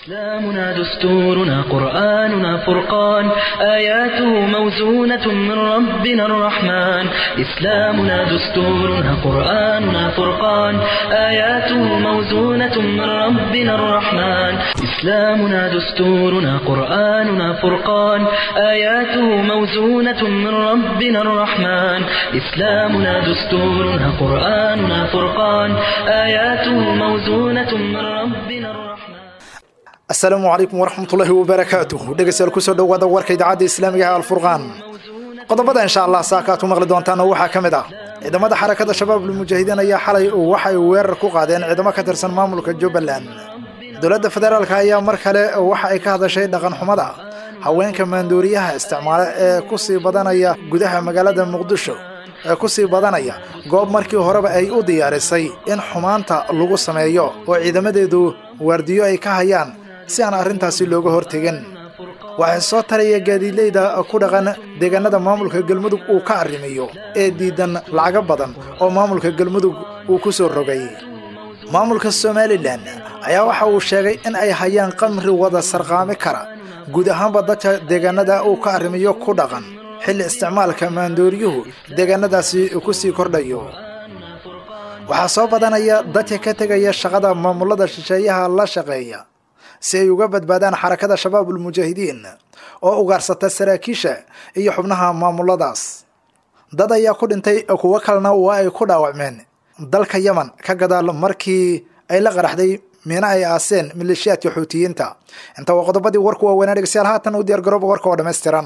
إسلامنا دستورنا قرآننا فرقان آياته موزونة من ربنا الرحمن إسلامنا دستورنا قرآننا فرقان آياته موزونة من ربنا الرحمن إسلامنا دستورنا قرآننا فرقان آياته موزونة من ربنا الرحمن إسلامنا دستورنا قرآننا فرقان آياته موزونة من ربنا الرحمن asalaamu calaykum waraxmatullaahi wabarakaatuh dhegeystayaal kusoo dhowaada warka idaacadda islaamiga ee alfurqaan qodobada insha allah saaka aad ku maqli doontaana waxaa ka mid ah ciidamada xarakada shabaabul mujaahidiin ayaa xalay waxay weerar ku qaadeen ciidamo ka tirsan maamulka jubbaland dowladda federaalka ayaa mar kale waxa ay ka hadashay dhaqan xumada haweenka maandooriyaha isticmaala ee kusii badanaya gudaha magaalada muqdisho ee kusii badanaya goob markii horeba ay u diyaarisay in xumaanta lagu sameeyo oo ciidamadeedu waardiyo ay ka hayaan si aan arrintaasi looga hortegin waxay soo taraya gaadiidleyda ku dhaqan deegaanada maamulka galmudug uu ka arrimiyo ee diidan lacago badan oo maamulka galmudug uu ku soo rogay maamulka somalilan ayaa waxa uu sheegay in ay hayaan qamri wada sarqaami kara guud ahaanba dadka deegaanada uu ka arrimiyo ku dhaqan xilli isticmaalka maandooryuhu deegaanadaasi ku sii kordhayo waxaa soo badanaya dadka ka tegaya shaqada maamulada shisheeyaha la shaqeeya si ay uga badbaadaan xarakada shabaabul mujaahidiin oo ugaarsata saraakiisha iyo xubnaha maamuladaas dad ayaa ku dhintay kuwo kalena waa ay ku dhaawacmeen dalka yaman ka gadaal markii ay la qaraxday miina ay aaseen maleeshiyaadka xuutiyiinta inta waa qodobadii warku waaweynaa dhegeystayaal haatan u diyaargarooba warka oo dhammaystiran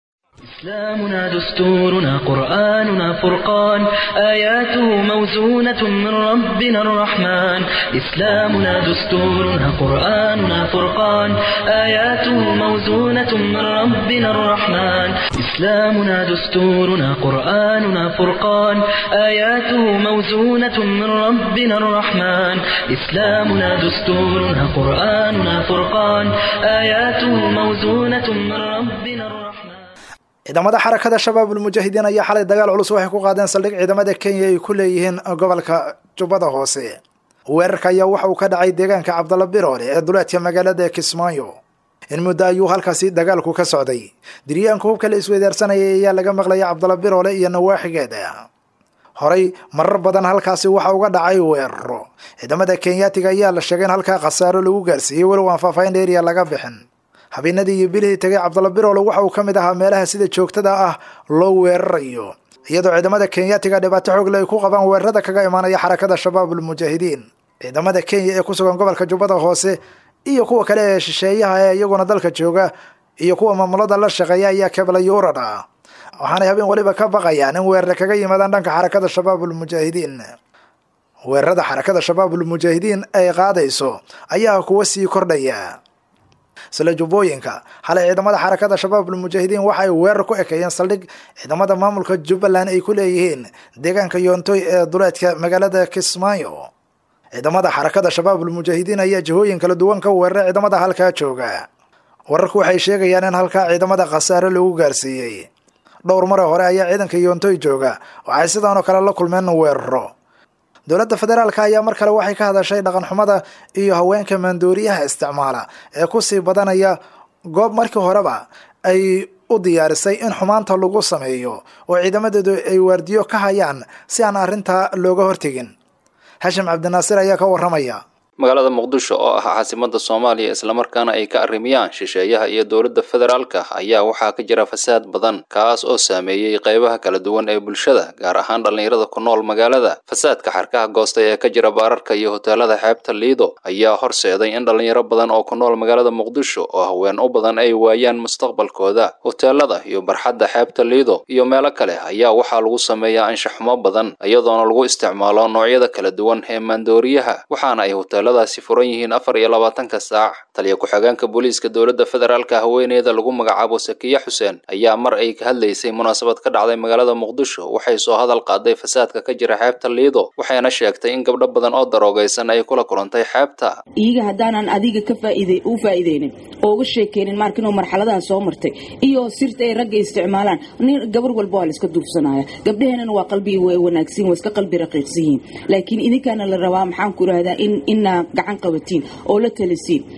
إسلامنا دستورنا قرآننا فرقان آياته موزونة من ربنا الرحمن إسلامنا دستورنا قرآننا فرقان آياته موزونة من ربنا الرحمن إسلامنا دستورنا قرآننا فرقان آياته موزونة من ربنا الرحمن إسلامنا دستورنا قرآننا فرقان آياته موزونة من ربنا الرحمن ciidamada xarakada shabaabul mujaahidiin ayaa xalay dagaal culus waxay ku qaadeen saldhig ciidamada kenya ay ku leeyihiin gobolka jubbada hoose weerarka ayaa waxa uu ka dhacay deegaanka cabdalla biroole ee duleedka magaalada kismaayo in muddo ayuu halkaasi dagaalku ka socday diryaanka hubka la isweydaarsanayay ayaa laga maqlaya cabdalla biroole iyo nawaaxigeeda horey marar badan halkaasi waxa uga dhacay weeraro ciidamada kenyaatiga ayaa la sheegay in halkaa khasaaro lagu gaarsiiyey walow aan faahfaahin dheeriya laga bixin habeenadii iyo bilihii tegay cabdalla biroole waxa uu ka mid ahaa meelaha sida joogtada ah loo weerarayo iyadoo ciidamada kenyaatiga dhibaato xoogle ay ku qabaan weerarada kaga imaanaya xarakada shabaabul mujaahidiin ciidamada kenya ee ku sugan gobolka jubbada hoose iyo kuwa kale ee shisheeyaha ee iyaguna dalka jooga iyo kuwa maamulada la shaqeeya ayaa keblayurad ah waxaanay habeen waliba ka baqayaan in weerare kaga yimaadaan dhanka xarakada shabaabul mujaahidiin weerarada xarakada shabaabul mujaahidiin ay qaadayso ayaa kuwa sii kordhaya sila jubbooyinka xalay ciidamada xarakada shabaabul mujaahidiin waxa ay weerar ku ekeeyeen saldhig ciidamada maamulka jubbaland ay ku leeyihiin deegaanka yoontoy ee duleedka magaalada kismaayo ciidamada xarakada shabaabul mujaahidiin ayaa jihooyin kala duwan ka weeraray ciidamada halkaa jooga wararku waxay sheegayaan in halkaa ciidamada khasaare lagu gaarsiiyey dhowr mare hore ayaa ciidanka yoontoy jooga waxay sidaanoo kale la kulmeen weeraro dowladda federaalka ayaa mar kale waxay ka hadashay dhaqan xumada iyo haweenka maandooriyaha isticmaala ee kusii badanaya goob markii horeba ay u diyaarisay in xumaanta lagu sameeyo oo ciidamadeedu ay waardiyo ka hayaan si aan arrintaa looga hortegin hashim cabdinaasir ayaa ka waramaya magaalada muqdisho oo ah caasimada soomaaliya islamarkaana ay ka arrimiyaan shisheeyaha iyo dowladda federaalka ayaa waxaa ka jira fasaad badan kaas oo saameeyey qaybaha kala duwan ee bulshada gaar ahaan dhallinyarada ku nool magaalada fasaadka xarkaha goostay ee ka jira baararka iyo hoteelada xeebta liido ayaa horseeday in dhallinyaro badan oo ku nool magaalada muqdisho oo haween u badan ay waayaan mustaqbalkooda hoteelada iyo barxadda xeebta liido iyo meelo kale ayaa waxaa lagu sameeyaa anshaxumo badan iyadoona lagu isticmaalo noocyada kala duwan ee maandooriyaha waxaana ay hoteelada daasi furan yihiin afar iyo labaatanka saac taliya ku-xigeenka booliiska dowladda federaalka haweeneyda lagu magacaabo sakiya xuseen ayaa mar ay ka hadlaysay munaasabad ka dhacday magaalada muqdisho waxay soo hadal qaaday fasaadka ka jira xeebta liido waxayna sheegtay in gabdho badan oo daroogaysan ay kula kulantay xeebta iyaga haddaanan adiga ka faaid u faa'iideynin oo uga sheekeynin maarka inuu marxaladaha soo martay iyo sirta ay ragga isticmaalaan nin gabar walba waa la iska duufsanaya gabdhaheenana waa qalbi wanaagsan waa iska qalbi raqiiqsan yihiin laakiin idinkaana la rabaa maxaan ku idhaahdaa in inaa gacan qabatiin oo la talisiin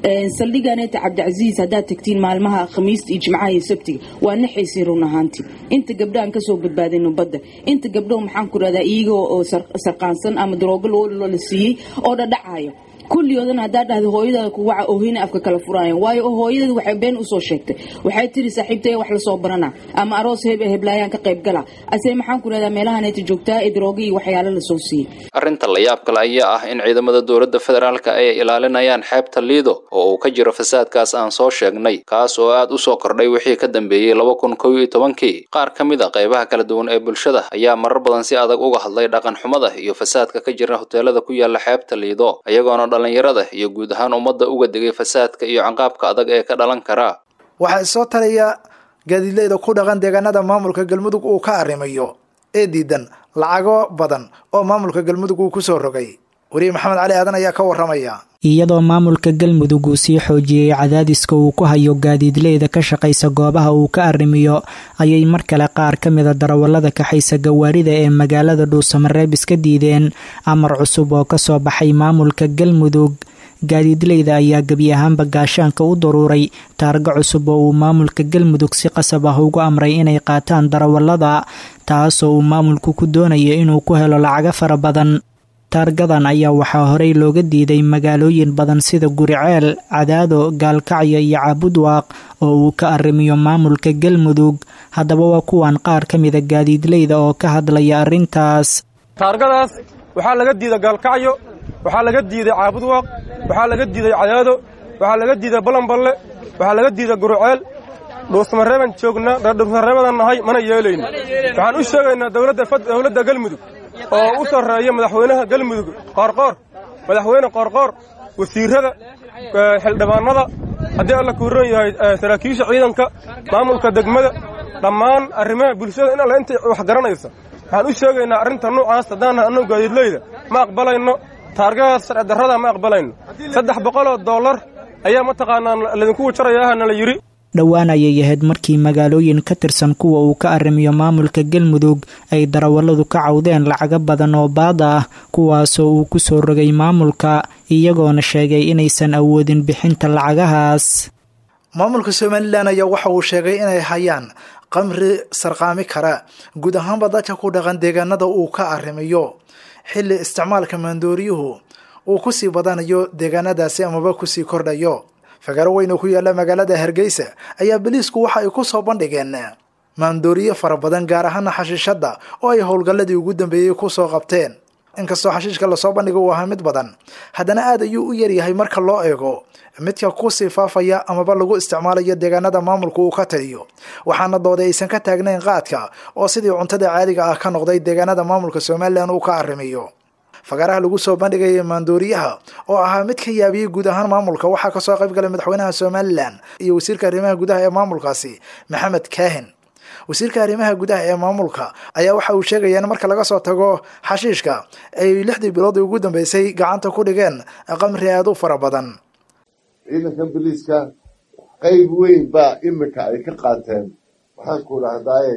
saldhiganeeta cabdicasiis haddaad tagtiin maalmaha khamiista iyo jimcaha iyo sabtiga waa naxaysiin run ahaantii inta gabdho aan kasoo badbaadino badda inta gabdho maxaan ku rahdaa iyaga oo sarqaansan ama daroogo loo la siiyey oo dhadhacayo kulligoodana haddaa dhahda hooyadaada kuwaca oohina afka kala furaayan waayo hooyadada waxay been usoo sheegtay waxay tiri saaxiibtay wax lasoo barana ama aroos heblaayaan ka qayb gala ase maxaan ku rahdaa meelahaneeta joogtaa ee darooga iyo waxyaalo lasoo siiyey arrinta la yaab kale ayaa ah in ciidamada dowladda federaalka ay ilaalinayaan xeebta liido oo uu ka jiro fasaadkaas aan soo sheegnay kaas oo aad u soo kordhay wixii ka dambeeyey laba kun kow iyo tobankii qaar ka mid a qaybaha kala duwan ee bulshada ayaa marar badan si adag uga hadlay dhaqan xumada iyo fasaadka ka jira hoteelada ku yaala xeebta liido iyagoona dhalinyarada iyo guud ahaan ummadda uga digay fasaadka iyo canqaabka adag ee ka dhalan karaa waxaa soo talaya gaadiidleyda ku dhaqan deegaanada maamulka galmudug uu ka arrimayo ee diidan lacago badan oo maamulka galmudug uu kusoo rogay weriye maxamed cali aadan ayaa ka waramaya iyadoo maamulka galmudug uu sii xoojiyey cadaadiska uu ku hayo gaadiidleyda ka shaqaysa goobaha uu ka arrimiyo ayay mar kale qaar ka mida darawallada kaxaysa gawaarida ee magaalada dhuusamareeb iska diideen amar cusub oo kasoo baxay maamulka galmudug gaadiidleyda ayaa gebi ahaanba gaashaanka u daruuray taargo cusub oo uu maamulka galmudug si qasab ah ugu amray inay qaataan darawallada taasoo uu maamulku ku doonaya inuu ku helo lacago fara badan taargadan ayaa waxaa horey looga diiday magaalooyin badan sida guriceel cadaado gaalkacyo iyo caabudwaaq oo uu ka arrimiyo maamulka galmudug haddaba waa kuwan qaar ka mida gaadiidleyda oo ka hadlaya arrintaas taargadaas waxaa laga diiday gaalkacyo waxaa laga diiday caabudwaaq waxaa laga diiday cadaado waxaa laga diiday balanballe waxaa laga diiday guruceel dhuusmareeban joognaa dhuusmareebadan nahay mana yeelayno waxaan u sheegaynaa dowladda galmudug oo u sarreeya madaxweynaha galmudug qoorqoor madaxweyne qoorqoor wasiirrada xildhibaannada haddii alla kuuran yahay saraakiisha ciidanka maamulka degmada dhammaan arrimaha bulshada in alle intay wax garanaysa waxaan u sheegaynaa arrinta nuucaas haddaannahay annagu gaadiidleyda ma aqbalayno taargadaas sharci darrada ma aqbalayno saddex boqoloo dollar ayaa mataqaanaa ladinku wajarayaha nala yidhi dhowaan ayay ahayd markii magaalooyin ka tirsan kuwa uu ka arrimiyo maamulka galmudug ay darawalladu ka cawdeen lacago badan oo baada ah kuwaasoo uu ku soo rogay maamulka iyagoona sheegay inaysan awoodin bixinta lacagahaas maamulka somalilan ayaa waxa uu sheegay inay hayaan qamri sarqaami kara guud ahaanba dadka ku dhaqan deegaanada uu ka arrimiyo xilli isticmaalka maandooriyuhu uu kusii badanayo deegaanadaasi amaba kusii kordhayo fagaaro weyn oo ku yaalla magaalada hargeysa ayaa boliisku waxa ay ku soo bandhigeen maandooriye fara badan gaar ahaana xashiishadda oo ay howlgalladii ugu dambeeyey kusoo qabteen inkastoo xashiishka lasoo bandhiga uu ahaa mid badan haddana aad ayuu u yaryahay marka loo eego midka kusii faafaya amaba lagu isticmaalayo deegaanada maamulka uu ka taliyo waxaana dooday aysan ka taagnayn qaadka oo sidii cuntada caadiga ah ka noqday deegaanada maamulka somalilan uu ka arrimiyo fagaaraha lagu soo bandhigaya maandooriyaha oo ahaa mid ka yaabiyey guud ahaan maamulka waxaa kasoo qayb galay madaxweynaha somalilan iyo wasiirka arrimaha gudaha ee maamulkaasi maxamed kaahin wasiirka arrimaha gudaha ee maamulka ayaa waxa uu sheegaya in marka laga soo tago xashiishka ay lixdii bilood ugu dambeysay gacanta ku dhigeen qamri aada u fara badan ciidankan biliiska qayb weyn baa imika ay ka qaateen waxaan ku dhahdaay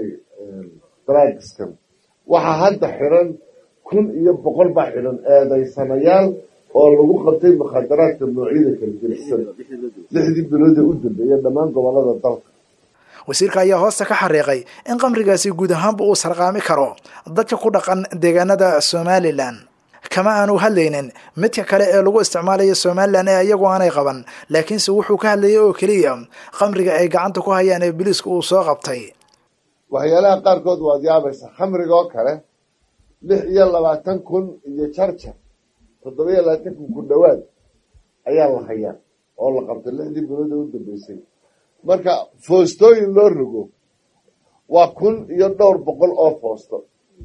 dragskan waxaa hadda xiran kun iyo boqol baa xidhan eedaysanayaal oo lagu qabtay mukhadaraadka noocyada kala gelisan lixdii bilood ee u dambeeya dhammaan gobolada dalka wasiirka ayaa hoosta ka xariiqay in qamrigaasi guud ahaanba uu sarqaami karo dadka ku dhaqan deegaanada somalilan kama aanu hadlaynin midka kale ee lagu isticmaalayo somalilan ee iyagu aanay qaban laakiinse wuxuu ka hadlayay oo keliya qamriga ay gacanta ku hayaan ee biliisku uu soo qabtay waxyaalaha qaarkood waad yaabaysa khamriga oo kale lix iyo labaatan kun iyo jarjar toddoba iyo labaatan kun ku dhowaad ayaa la hayaa oo la qabtay lixdii bilood ee u dambeysay marka foostooyin loo rogo waa kun iyo dhowr boqol oo foosto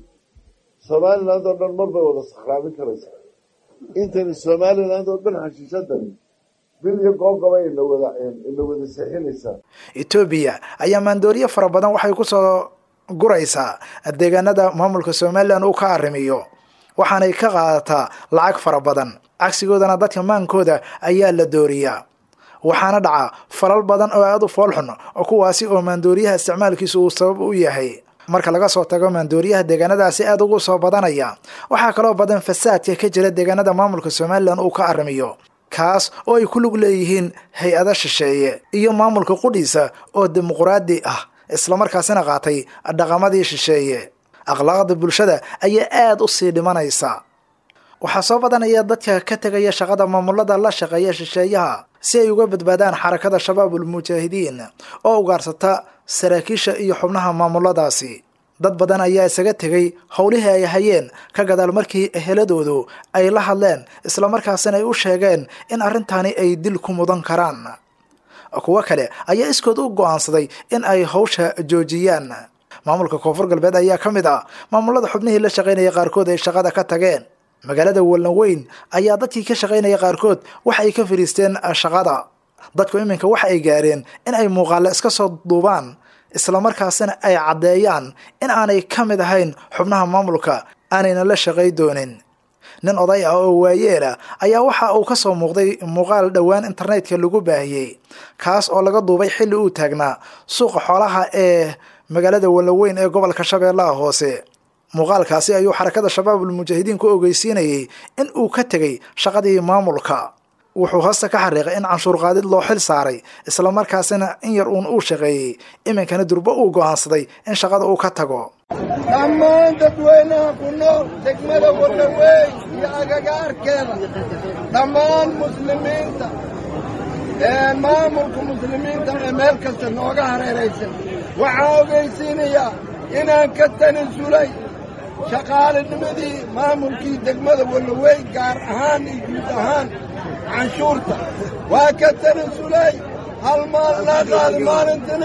somaliland oo dhan mar bay wada sakraamin karaysaa intani somaliland oo dhan xashiishadani bil iyo goobgaba ina wada ina wada seexinaysaa etoobiya ayaa maandooriye fara badan waxay kusoo guraysaa deegaanada maamulka somalilan uu ka arrimiyo waxaanay ka qaadataa lacag fara badan cagsigoodana dadka maankooda ayaa la dooriyaa waxaana dhaca falal badan oo aada u foolxun oo kuwaasi oo maandooriyaha isticmaalkiisa uu sabab u yahay marka laga soo tago maandooriyaha deegaanadaasi aada ugu soo badanaya waxaa kaloo badan fasaadka ka jira deegaanada maamulka somalilan uu ka arrimiyo kaas oo ay ku lug leeyihiin hay-ada shisheeye iyo maamulka qudhiisa oo dimuquraadi ah islamarkaasina qaatay dhaqamadii shisheeye akhlaaqda bulshada ayaa aada u sii dhimanaysa waxaa soo badanaya dadka ka tegaya shaqada maamulada la shaqeeya shisheeyaha si ay uga badbaadaan xarakada shabaabul mujaahidiin oo ugaarsata saraakiisha iyo xubnaha maamuladaasi dad badan ayaa isaga tegay howlihii ay hayeen ka gadaal markii eheladoodu ay la hadleen islamarkaasina ay u sheegeen in arrintani ay dil ku mudan karaan kuwo kale ayaa iskood u go-aansaday in ay hawsha joojiyaan maamulka koonfur galbeed ayaa ka mid ah maamulada xubnihii la shaqaynaya qaarkood ay shaqada ka tageen magaalada wallan weyn ayaa dadkii ka shaqaynaya qaarkood waxa ay ka fadhiisteen shaqada dadku iminka waxa ay gaareen in ay muuqaale iska soo duubaan islamarkaasina ay caddeeyaan in aanay ka mid ahayn xubnaha maamulka aanayna la shaqay doonin nin oday ah oo waayeela ayaa waxa uu ka soo muuqday muuqaal dhowaan internetka lagu baahiyey kaas oo laga duubay xilli uu taagnaa suuqa xoolaha ee magaalada wallaweyn ee gobolka shabeellaha hoose muuqaalkaasi ayuu xarakada shabaabul mujaahidiin ku ogeysiinayay in uu ka tegay shaqadii maamulka wuxuu hoosta ka xariiqay in canshuur qaadid loo xil saaray islamarkaasina in yar uun uu shaqeeyey iminkana durbo uu go'aansaday in shaqada uu ka tago dhammaan dadweynaha ku nool degmada wallaweyn iyo agagaarkeeda dhammaan muslimiinta ee maamulka muslimiinta ee meel kasta nooga hareeraysan waxaa ogaysiinayaa inaan ka tanasulay shaqaalinimadii maamulkii degmada wallaweyn gaar ahaan iyo guud ahaan canshuurta waa ka tanasulay hal maal laa qaada maalintana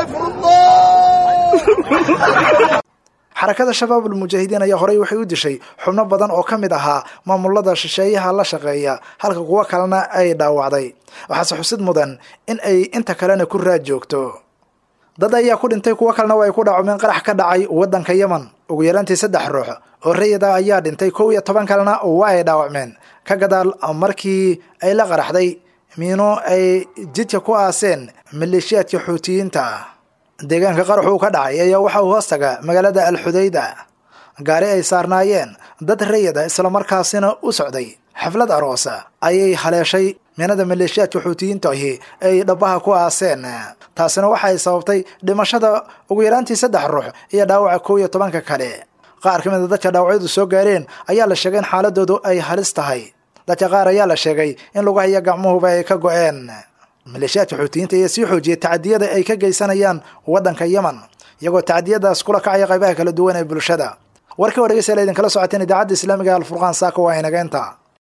astayfirullah xarakada shabaabul mujaahidiin ayaa horey waxay u dishay xubno badan oo ka mid ahaa maamulada shisheeyaha la shaqeeya halka kuwo kalena ay dhaawacday waxaase xusid mudan in ay inta kalena ku raad joogto dad ayaa ku dhintay kuwo kalena waa ay ku dhaacumeen qarax ka dhacay waddanka yemen ugu yaraantii saddex ruux oo rayida ayaa dhintay kow iyo toban kalena waa ay dhaawacmeen ka gadaal markii ay la qaraxday miino ay jidka ku aaseen maleeshiyaadka xuutiyiinta deegaanka qaraxuu ka dhacay ayaa waxa uu hoos taga magaalada alxudayda gaari ay saarnaayeen dad rayida islamarkaasina u socday xaflad aroosa ayay haleeshay miinada maleeshiyaadka xuutiyiinta ahi ay dhabaha ku aaseen taasina waxay sababtay dhimashada ugu yaraantii saddex ruux iyo dhaawaca kow iyo tobanka kale qaar ka mid a dadka dhaawacyadu soo gaareen ayaa la sheegay in xaaladoodu ay halis tahay dadka qaar ayaa la sheegay in lugahiyo gacmuhuba ay ka go-een maleeshiyaadka xuutiyiinta ayaa sii xoojiyay tacadiyada ay ka geysanayaan waddanka yemen iyagoo tacadiyadaas kula kacaya qaybaha kala duwan ee bulshada warkii oo dhegeystayaal idinkala socoteen idaacadda islaamiga alfurqaan saaka waa inageenta